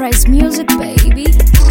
Sunrise Music, baby.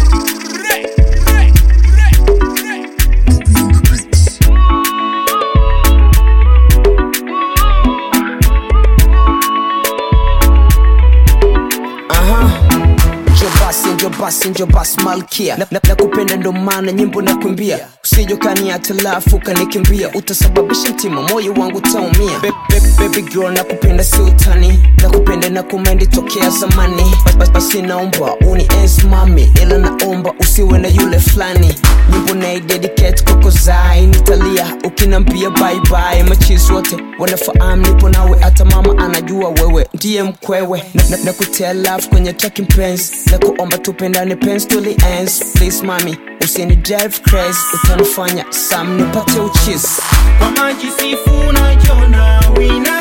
njo basi njo basi njo basi malkia na, na, na kupenda ndo maana nyimbo na kuimbia usijokania talafu kanikimbia utasababisha mtima moyo wangu utaumia Be- be- baby girl na kupenda si utani na kupenda na kumendi tokea zamani Ba- ba- basi naomba uni mami ila naomba usiwe na yule fulani nyimbo na dedicate kwako zai nitalia ukinambia bye bye machis wote wanafahamu nipo nawe hata mama anajua wewe ndiye mkwewe na, na, na kutea love kwenye talking pens na kuomba tupendane pens to the ends please mami usini drive crazy utanifanya sam nipate uchis kwa maji sifu na jona wina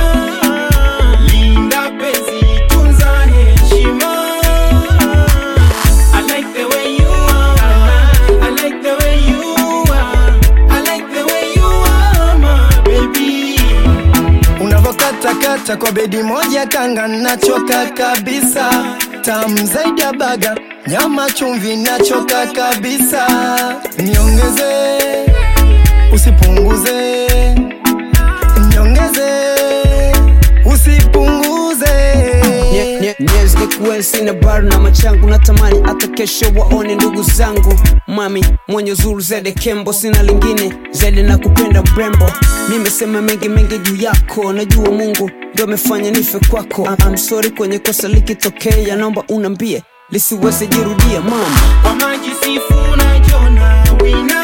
linda penzi tunza heshima I like the way you are I like the way you are I like the way you are my baby unavokatakata kwa bedi moja kanga nachoka kabisa tamu zaidi ya baga nyama chumvi nachoka kabisa niongeze usipunguze niongeze usipunguze Nye- nye- nyezi nikuwe sina bar na machangu natamani hata kesho waone ndugu zangu mami mwenye uzuru zede kembo sina lingine zaidi na kupenda mrembo nimesema mengi mengi juu yako najua mungu ndo amefanya nife kwako I'm sorry kwenye kosa likitokea naomba unambie lisiweze jirudia mama kwa maji sifu na jona wina